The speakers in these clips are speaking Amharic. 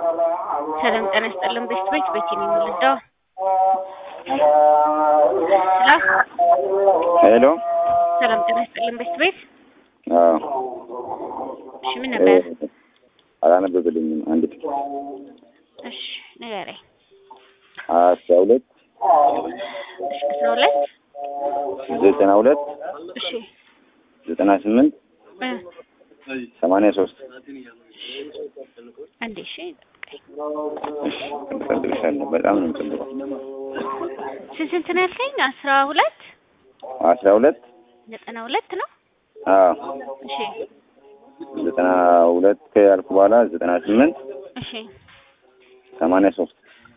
ሰላም ጤና ይስጥልን። ቤስት ቤት ቤት ነው የምንወልደው። ሄሎ ሰላም ጤና ይስጥልን። ቤስት ቤት አዎ እሺ፣ ምን ነበር? አላነበብልኝም። አንድ እሺ ንገረኝ። አስራ ሁለት እሺ አስራ ሁለት ዘጠና ሁለት እሺ ዘጠና ስምንት እ ሰማንያ ሶስት አንዴ እሺ ጠብቀኝ። እሺ እፈልግሻለሁ። በጣም ነው የምፈልገው። ስንት ስንት ነው ያልከኝ? አስራ ሁለት አስራ ሁለት ዘጠና ሁለት ነው። አዎ እሺ ዘጠና ሁለት ያልኩ በኋላ ዘጠና ስምንት እሺ ሰማንያ ሶስት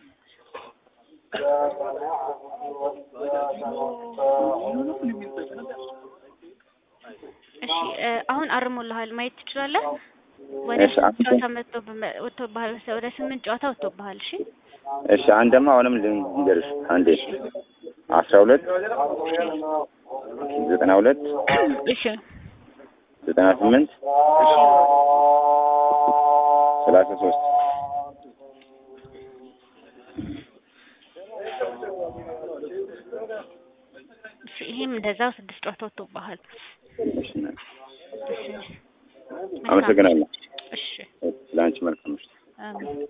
እሺ እ አሁን አርሞልሃል ማየት ትችላለህ። ወደ እሺ፣ ስምንት አንተ- ጨዋታ መጥቶ ወጥቶብሃል መሰለኝ። ወደ ስምንት ጨዋታ ወጥቶብሃል። እሺ እሺ አንደማ አሁንም ልንገርሽ አንዴ አስራ ሁለት ዘጠና ሁለት እሺ ዘጠና ስምንት እሺ ሰላሳ ሶስት እሺ ይሄም እንደዛው ስድስት ጨዋታ ወጥቶብሃል። እሺ፣ እሺ አመሰግናለሁ። እሺ ለአንቺ መልካም ምሽት። አሜን።